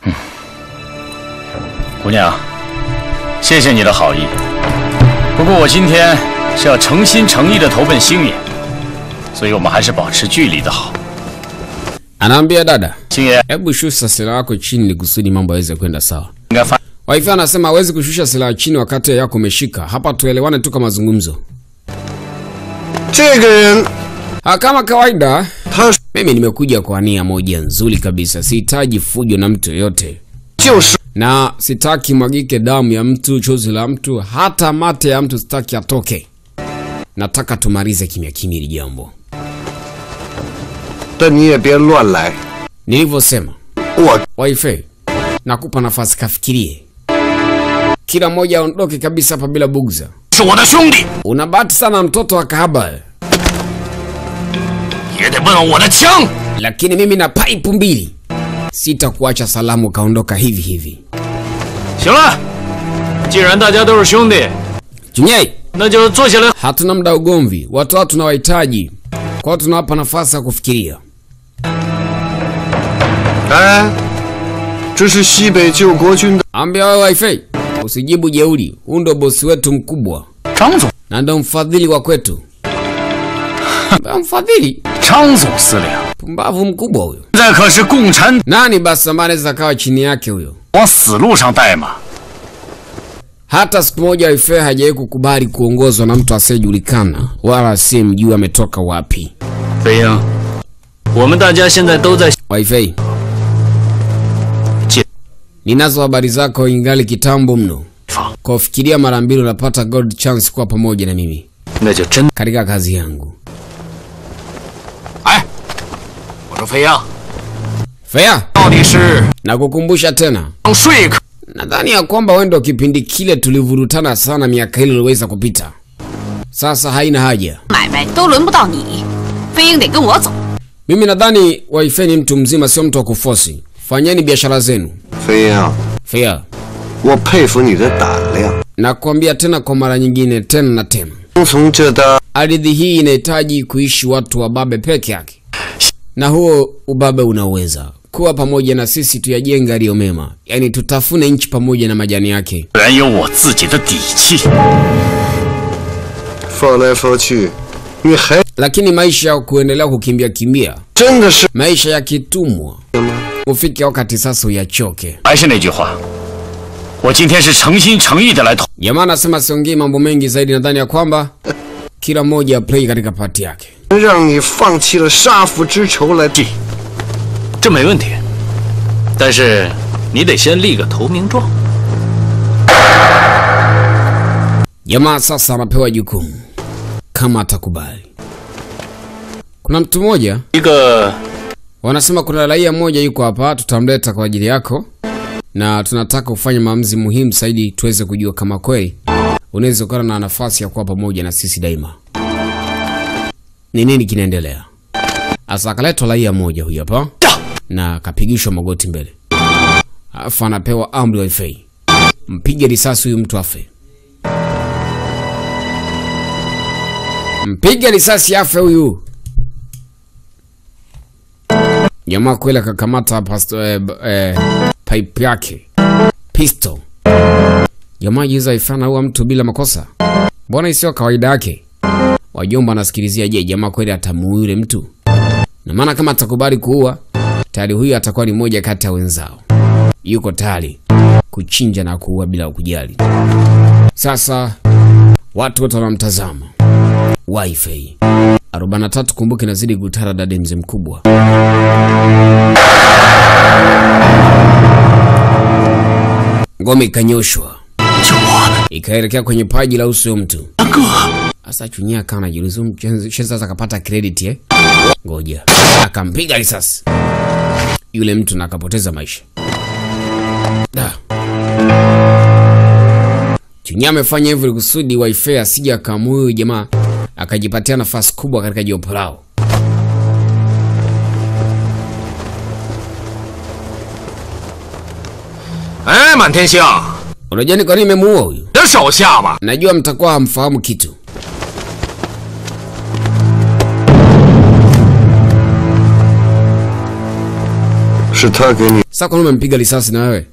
姑娘，谢谢你的好意。不过我今天是要诚心诚意的投奔星爷，所以我们还是保持距离的好。 Anaambia dada, 星爷 hebu shusha silaha yako chini ili kusudi mambo yaweze kwenda sawa. 应该发 Wifi anasema hawezi kushusha silaha chini wakati yako umeshika. Hapa tuelewane tu kwa mazungumzo. 这个人 Ha, kama kawaida 他 mimi nimekuja kwa nia moja nzuri kabisa. Sihitaji fujo na mtu yoyote, 就是 na sitaki mwagike damu ya mtu, chozi la mtu, hata mate ya mtu sitaki atoke. Nataka tumalize kimya kimya hili jambo. 但你也别乱来。 Nilivyosema 我 Wife, nakupa nafasi kafikirie. Kila mmoja aondoke kabisa hapa bila bugza. 是我的兄弟， Una bahati sana mtoto wa kahaba, 也得问问我的枪。 lakini mimi na paipu mbili, sitakuacha salamu kaondoka hivi hivi. 行了，既然大家都是兄弟， Junyei, 那就坐下来。 hatuna muda ugomvi, watu wao tunawahitaji, kwa hiyo tunawapa nafasi ya kufikiria. 哎，这是西北救国军的 Ambia wewe Wife, usijibu jeuri, huu ndo bosi wetu mkubwa 张总， na ndo mfadhili wa kwetu. Mfadhili? 张总司令， Pumbavu mkubwa huyo. 现在可是共产 Nani basi ambaye anaweza kawa chini yake huyo? 往死路上带嘛。 Hata siku moja Wife hajawahi kukubali kuongozwa na mtu asiyejulikana wala asiyemjua ametoka wapi. 飞鹰，我们大家现在都在 Wife, 解 ninazo habari zako ingali kitambo mno. 放， Kwa fikiria mara mbili unapata gold chance kuwa pamoja na mimi 那就真 katika kazi yangu. 哎，我说飞鹰， Fair, 到底是 na kukumbusha tena, 当说客 nadhani ya kwamba wewe ndio kipindi kile tulivurutana sana miaka ile iliweza kupita. Sasa haina haja. 买卖都轮不到你，飞鹰得跟我走。 Mimi nadhani Wife ni mtu mzima, sio mtu wa kufosi. Fanyeni biashara zenu. 飞鹰， Fair, 我佩服你的胆量。 nakwambia tena kwa mara nyingine tena na tena, 从这的 ardhi hii inahitaji kuishi watu wababe peke yake, na huo ubabe unaweza kuwa pamoja na sisi tuyajenga yaliyo mema, yaani tutafune nchi pamoja na majani yake. 然有我自己的底气。 翻来覆去，你还 Lakini maisha ya kuendelea kukimbia kimbia, 真的是 maisha ya kitumwa, ufike wakati sasa uyachoke. 还是那句话，我今天是诚心诚意的来投。 Jamaa anasema siongei mambo mengi zaidi, nadhani ya kwamba kila mmoja play katika pati yake. 让你放弃了杀父之仇来这没问题，但是你得先立个投名状。 Jamaa sasa anapewa jukumu kama atakubali. Kuna mtu mmoja 一个 wanasema, kuna raia mmoja yuko hapa, tutamleta kwa ajili yako, na tunataka kufanya maamuzi muhimu zaidi, tuweze kujua kama kweli unaweza ukawa na nafasi ya kuwa pamoja na sisi daima. Ni nini kinaendelea? Asa akaletwa raia mmoja huyu hapa na akapigishwa magoti mbele, alafu anapewa amri wa ifei, mpige risasi huyu mtu afe. Mpige risasi afe huyu. Jamaa kweli akakamata pasto, eh, b- eh, pipe yake pistol. Jamaa jiza ifana huwa mtu bila makosa, mbona isiyo kawaida yake? Wajomba anasikilizia, je, jamaa kweli atamuua yule mtu? Na maana kama atakubali kuua, tayari huyu atakuwa ni moja kati ya wenzao, yuko tayari kuchinja na kuua bila kujali. Sasa watu wote wanamtazama wifi 43 kumbuke nazidi kutara dade mzee mkubwa ngome ikanyoshwa ikaelekea kwenye paji la uso wa mtu sasa chunyia kana jiruzu sasa akapata credit eh ngoja akampiga risasi yule mtu na akapoteza maisha da Chunya amefanya hivyo ili kusudi wifi asije akaamua huyu jamaa akajipatia nafasi kubwa katika jopo lao. 哎，满天星， Unajua ni kwa nini nimemuua huyu? 你的手下吧。 Najua mtakuwa hamfahamu kitu. 是他给你 Sasa kwa nini umempiga risasi na wewe?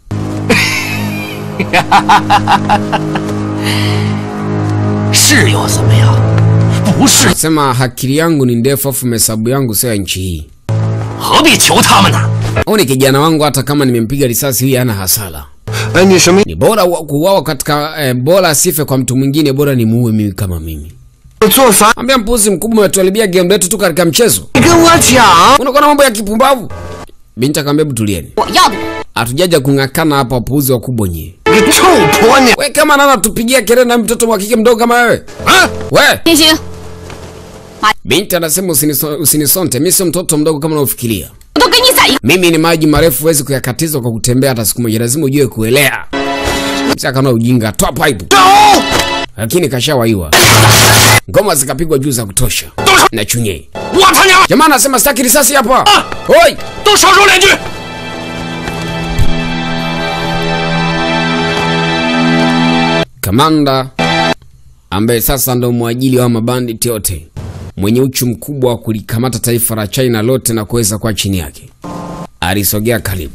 是又怎么样？不是， Sema akili yangu ni ndefu afu mahesabu yangu sio ya nchi hii. 何必求他们呢？ Huyu ni kijana wangu, hata kama nimempiga risasi hii hana hasara. 哎，你什么 Ni bora wa- kuuawa katika eh, bora asife kwa mtu mwingine, bora ni muue mimi kama mimi. 做啥？ Ambia mpuzi mkubwa, umetuharibia game letu tu katika mchezo. 你跟我讲， Unakuwa na mambo ya kipumbavu. Binti akamwambia hebu tulieni. 我要的， Hatujaja kung'akana hapa, wapuuzi wakubwa nyie. 你个臭婆娘！ We kama nana tupigia kelele na mtoto wa kike mdogo kama wewe. Ah! We, 天星， binti anasema usiniso, usinisonte, mimi sio mtoto mdogo kama unavyofikiria. 我都跟你在一， Mimi ni maji marefu, huwezi kuyakatiza kwa kutembea hata siku moja, lazima ujue kuelea. Msi akaona ujinga, toa pipe. Lakini kashawaiwa. Ngoma zikapigwa juu za kutosha. Na chunye. 我他娘 Jamaa anasema sitaki risasi hapa. Oi! 都少说两句！ Kamanda ambaye sasa ndo mwajili wa mabanditi yote, mwenye uchu mkubwa wa kulikamata taifa la China lote na kuweza kuwa chini yake, alisogea karibu.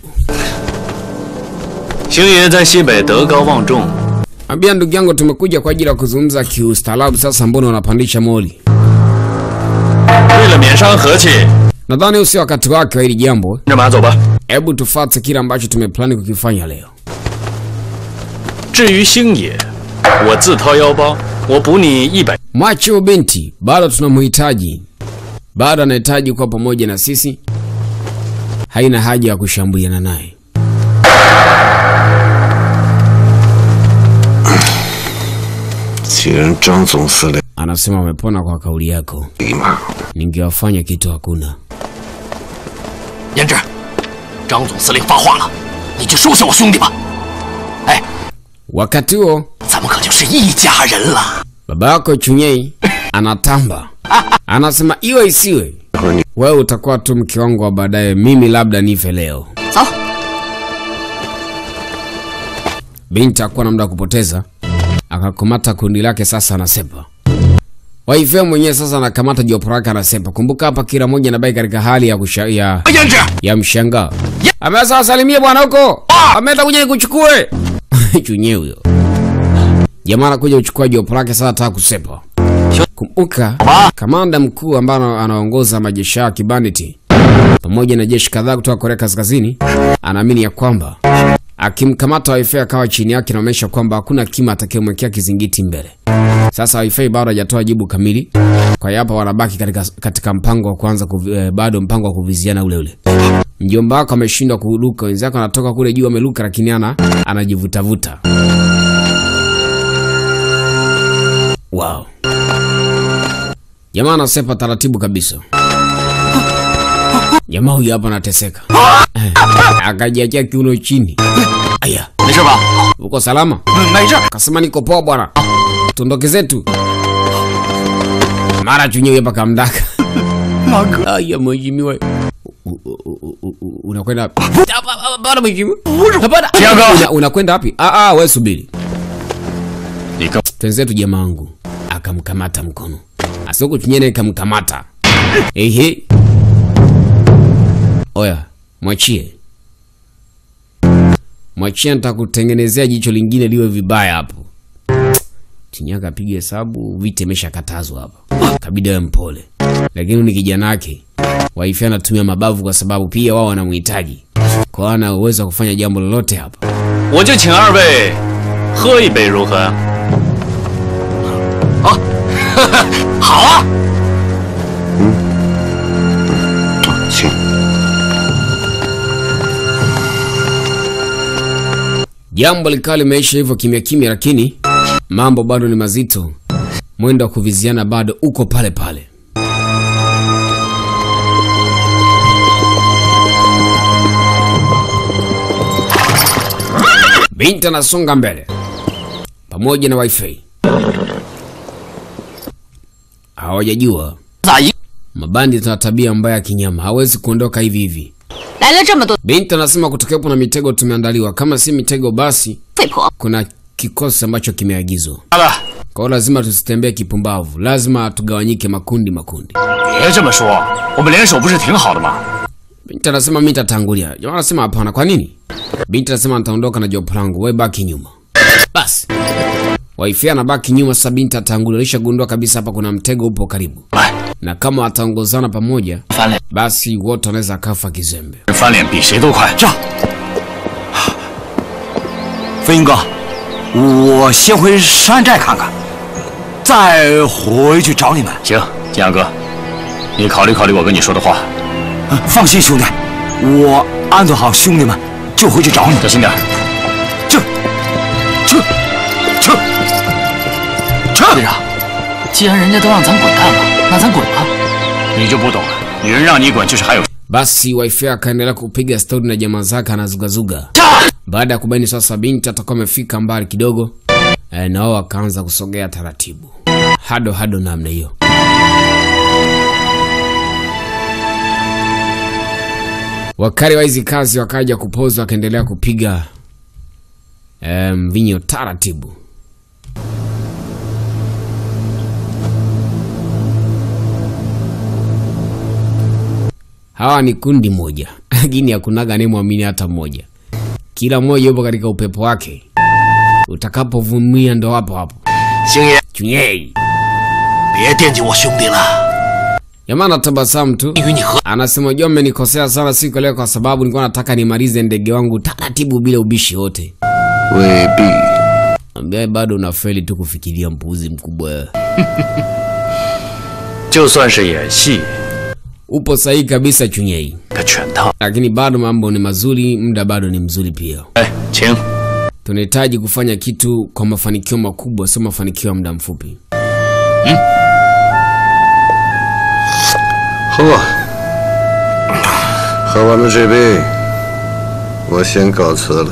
星爷在西北德高望重， Ambia ndugu yangu, tumekuja kwa ajili ya kuzungumza kiustaarabu. Sasa mbona unapandisha moli? 为了免伤和气， Nadhani usio wakati wake wa hili jambo. 跟着马走吧。 Hebu tufuate kile ambacho tumeplani kukifanya leo. 至于星爷，我自掏腰包，我补你一百。 Mwache huyo binti, bado tunamhitaji, bado anahitaji kuwa pamoja na sisi. Haina haja ya kushambuliana naye. 既然张总司令 Anasema amepona kwa kauli yako, 礼貌， ningewafanya kitu hakuna. 严志，张总司令发话了，你去收下我兄弟吧。哎， Wakati huo 咱们可就是一家人了。 baba yako Chunyei anatamba, anasema iwe isiwe, 一会儿你 wewe utakuwa tu mke wangu wa baadaye, mimi labda nife leo. 走， Binti hakuwa na muda wa kupoteza, akakamata kundi lake. Sasa anasepa waife mwenyewe, sasa anakamata jopo lake, anasepa. Kumbuka hapa kila mmoja anabaki katika hali ya, kusha, ya, 严志， ya mshangao. Ameweza wasalimie bwana huko, ameenda kuja nikuchukue chunye huyo jamaa anakuja kuchukua jopo lake, sasa ataka kusepa. Kumbuka kamanda mkuu ambaye ana- anaongoza majeshi ya kibanditi pamoja na jeshi kadhaa kutoka Korea Kaskazini anaamini ya kwamba akimkamata Waifei akawa chini yake inaonyesha kwamba hakuna kima atakayemwekea kizingiti mbele. Sasa Waifei bado hajatoa jibu kamili, kwa hiyo hapa wanabaki katika, katika mpango wa kwanza kuvi, eh, bado mpango wa kuviziana ule ule. Mjomba wako ameshindwa kuruka, wenzako anatoka kule juu ameruka, lakini ana anajivutavuta. Wow. Jamaa anasepa taratibu kabisa. Jamaa huyu hapa anateseka. Eh, Akajiachia kiuno chini. Aya, 没事吧？ uko salama? 嗯，没事。 Akasema niko poa bwana. Tuondoke zetu. Mara chunye huyu hapa kamdaka. Aya, mheshimiwa. U- u- u- u- u- Unakwenda wapi? Hapa, hapa, Bado mheshimiwa. Hapana. Una- Unakwenda wapi? Ah ah, wewe subiri. 你跟 Twenzetu jamaa wangu akamkamata mkono, asioko chunyene kamkamata. Ehe, oya, mwachie, mwachie, nitakutengenezea jicho lingine liwe vibaya hapo. Chinyaka apiga hesabu, vita imeshakatazwa hapa, kabidi awe mpole, lakini ni kijana wake waifi anatumia mabavu kwa sababu pia wao wanamhitaji, kwa ana uwezo wa kufanya jambo lolote hapa. 我就请二位喝一杯如何？好，好啊！ 请。 Jambo likawa limeisha hivyo kimya kimya, lakini mambo bado ni mazito. Mwendo wa kuviziana bado uko pale pale. Binti anasonga mbele pamoja na wifi. Hawajajua 咋一 mabandi tuna tabia mbaya ya kinyama, hawezi kuondoka hivi hivi. 来了这么多 Binti anasema kutokepo na mitego tumeandaliwa, kama si mitego basi 废婆， kuna kikosi ambacho kimeagizwa. 好了， Kwa hiyo lazima tusitembee kipumbavu, lazima tugawanyike makundi makundi. 别这么说，我们联手不是挺好的吗？ Binti anasema mimi nitatangulia. Jamaa anasema hapana, kwa nini? Binti anasema nitaondoka na jopo langu, wewe baki nyuma. Basi. Waifi anabaki nyuma, sasa binti atangulia. Alishagundua kabisa hapa kuna mtego upo karibu. 来， Na kama wataongozana pamoja, 翻脸， basi wote wanaweza kafa kizembe. 翻脸比谁都快。这， 飞鹰哥，我先回山寨看看，再回去找你们。 行，金阳哥，你考虑考虑我跟你说的话， 啊放心，兄弟，我安顿好兄弟们就回去找你。 小心点。 这，这，这，这。 队长，既然人家都让咱滚蛋了，那咱滚吧。 你就不懂了，女人让你滚就是还有。 Basi wifi akaendelea kupiga stori na jamaa zake anazugazuga. Baada ya kubaini sasa binti atakuwa amefika mbali kidogo, e, na wao wakaanza kusogea taratibu, hado hado namna hiyo. Wakari wa hizi kazi wakaja kupozwa, wakaendelea kupiga e, mvinyo taratibu. Hawa ni kundi moja, lakini hakunaga anayemwamini hata mmoja. Kila mmoja yupo katika upepo wake. Utakapovumia ndo hapo hapo. 星爷， Chunyei. 别惦记我兄弟了， Jamaa anatabasamu tu, 与你和 anasema jua mmenikosea sana siku ya leo, kwa sababu nilikuwa nataka nimalize ndege wangu taratibu bila ubishi wote. 未必。 Ambaye bado unafeli tu kufikiria, mpuuzi mkubwa wewe. 就算是演戏 Upo sahihi kabisa Chunyei, 的全套。 lakini bado mambo ni mazuri, muda bado ni mzuri pia. 哎，请。 Tunahitaji kufanya kitu kwa mafanikio makubwa, sio mafanikio ya muda mfupi. 喝，喝完了这杯，我先告辞了。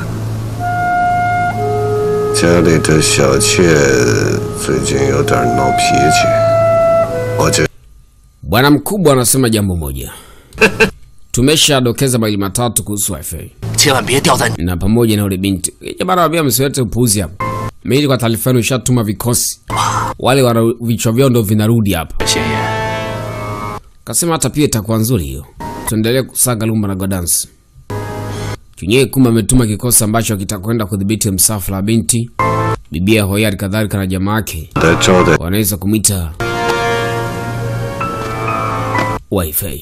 家里的小妾最近有点闹脾气，我就 Bwana mkubwa anasema jambo moja. Tumeshadokeza mawili matatu kuhusu wifi 千万别掉在 na pamoja na yule binti. Jamaa anambia msiwete upuuzi hapa. Mimi kwa taarifa yenu ishatuma vikosi. Wale wana vichwa vyao ndo vinarudi hapa. 谢爷， Kasema hata pia itakuwa nzuri hiyo. Tuendelee kusaga lumba na godans. Chunyei kumbe ametuma kikosi ambacho kitakwenda kudhibiti msafara wa binti. Bibia Hoyari kadhalika na jamaa yake 来招待 wanaweza kumwita wifi.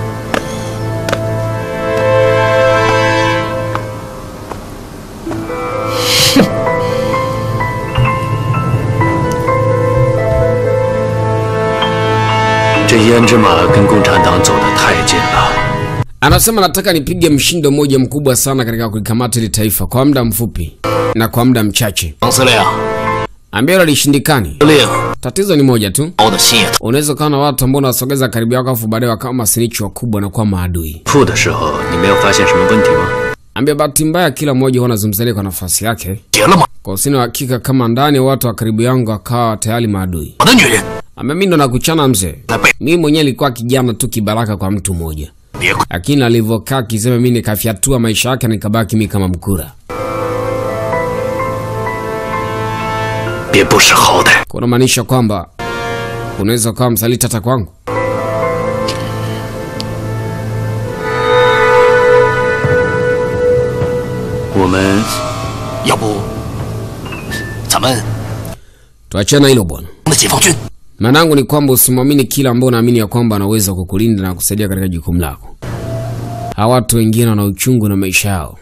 “这胭脂马跟共产党走得太近了， Anasema nataka nipige mshindo mmoja mkubwa sana katika kulikamata hili taifa kwa muda mfupi na kwa muda mchache. 王司令， Ambalo lishindikani. 司令 Tatizo ni moja tu, 熬的心也 unaweza ukawa na watu ambao unawasogeza karibu yako, afu baadaye wakawa masinichi wakubwa na kuwa maadui. 吐的时候你没有发现什么问题吗？ Ambia bahati mbaya, kila mmoja huwa anazungumzalia kwa nafasi yake, 结了吗？ kwa sina uhakika kama ndani ya watu wa karibu yangu wakawa tayari maadui. 我的女人 Ambia mimi ndo nakuchana mzee, 在背， mimi mwenyewe nilikuwa kijana tu kibaraka kwa mtu mmoja, 别快， lakini alivyokaa kisema mimi nikafyatua maisha yake na nikabaki mimi kama mkura. 别不识好歹。 kunamaanisha kwamba unaweza ukawa msaliti hata kwangu. 我们要不咱们 Tuachana hilo bwana. 的解放军 Maanangu ni kwamba usimwamini kila ambao unaamini ya kwamba anaweza kukulinda na kusaidia katika jukumu lako. Hawa watu wengine wana uchungu na maisha yao.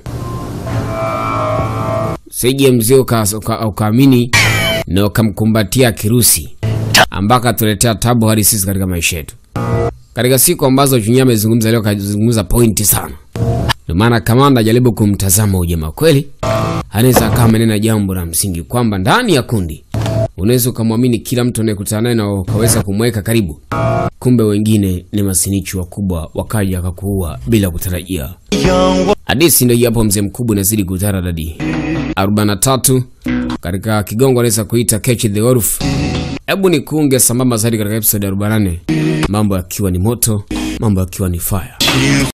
Sije mzee uka- uka- ukaamini na ukamkumbatia kirusi ambako atuletea tabu hadi sisi katika maisha yetu. Katika siku ambazo Chunya amezungumza leo, kazungumza pointi sana. Ndio maana kamanda ajaribu kumtazama huyu jamaa kweli, anaweza akawa amenena jambo la msingi kwamba ndani ya kundi unaweza ukamwamini kila mtu unayekutana naye na ukaweza kumweka karibu, kumbe wengine ni masinichi wakubwa, wakaja wakakuua bila kutarajia. Hadisi ndio hii hapo, mzee mkubwa inazidi kutara dadi 43 katika Kigongo anaweza kuita Catch the Wolf. Hebu ni kuunge sambamba zaidi katika episode ya 48, mambo yakiwa ni moto, mambo yakiwa ni fire.